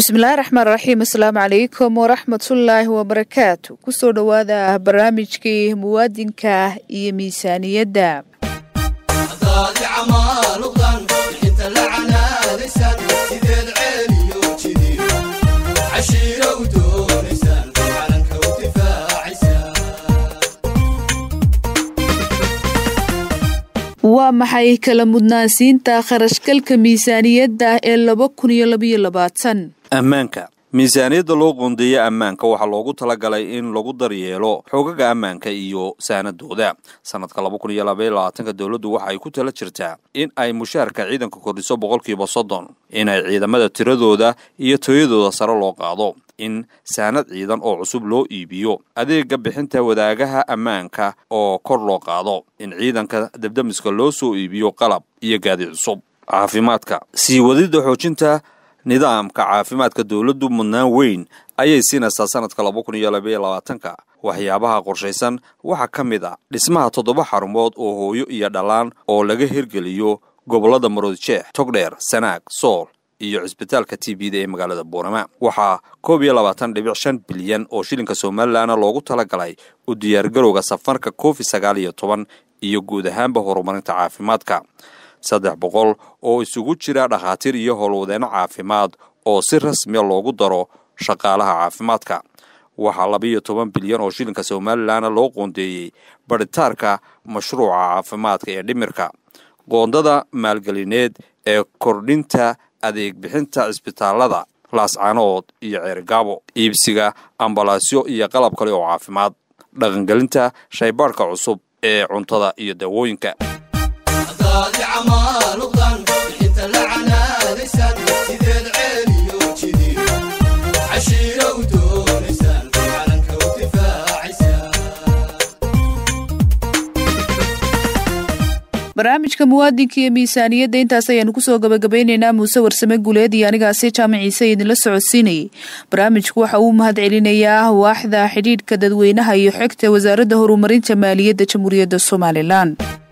bismillahi raxmaan raxiim asalaamu calaykum waraxmatullaahi wabarakaatu kusoo dhowaada barnaamijkii muwaadinka iyo miisaaniyadda waa maxay kala mudnaansiinta kharashgalka miisaaniyadda ee laba kun iyo labaiyo labaatan ammaanka miisaaniyadda loo qoondeeya ammaanka waxaa loogu talagalay in lagu daryeelo xoogaga ammaanka iyo saanadooda sanadka laba kun iyo labaiyo labaatanka dowladdu waxa ay ku tala jirtaa in ay mushaharka ciidanka kordhiso boqolkiiba soddon in ay ciidamada tiradooda iyo tooyadooda sare loo qaado in saanad ciidan oo cusub loo iibiyo adeega bixinta wadaagaha ammaanka oo kor loo qaado in ciidanka dabdamiska loo soo iibiyo qalab iyo gaadi cusub caafimaadka sii wadidda xoojinta nidaamka caafimaadka dowladdu mudnaan weyn ayay siinaysaa sanadka laba kun iyo labaiyo labaatanka waxyaabaha qorshaysan waxaa ka mid a dhismaha toddoba xarumood oo hooyo iyo dhallaan oo laga hirgeliyo gobollada maroodjeex togdheer sanaag sool iyo cisbitaalka t b da ee magaalada buurama waxaa koob iyo labaatan dhibic shan bilyan oo shilinka somalilanna loogu talagalay u diyaargarowga safarka covid sagaal iyo toban iyo guud ahaanba horumarinta caafimaadka saddex boqol oo isugu jira dhakhaatiir iyo howlwadeenno caafimaad oo si rasmiya loogu daro shaqaalaha caafimaadka waxaa labaiyo toban bilyan oo shilinka somalilanna loo qoondeeyey barhitaarka mashruuca caafimaadka ee dhimirka qoondada maalgelineed ee kordhinta adeeg bixinta cisbitaalada laascanood iyo ceerigaabo iibsiga ambalaasyo iyo qalab kale oo caafimaad dhaqangelinta shaybaadhka cusub ee cuntada iyo daawooyinka barnaamijka muwaadinka iyo miisaaniyadda intaas ayaanu kusoo gabagabaynaynaa muuse warsame guuleed iyo anigaasi jaamaciise idinla socodsiinayay barnaamijku waxa uu mahad celinayaa waaxda xidhiidhka dadweynaha iyo xigta wasaaradda horumarinta maaliyadda jamhuuriyadda somalilan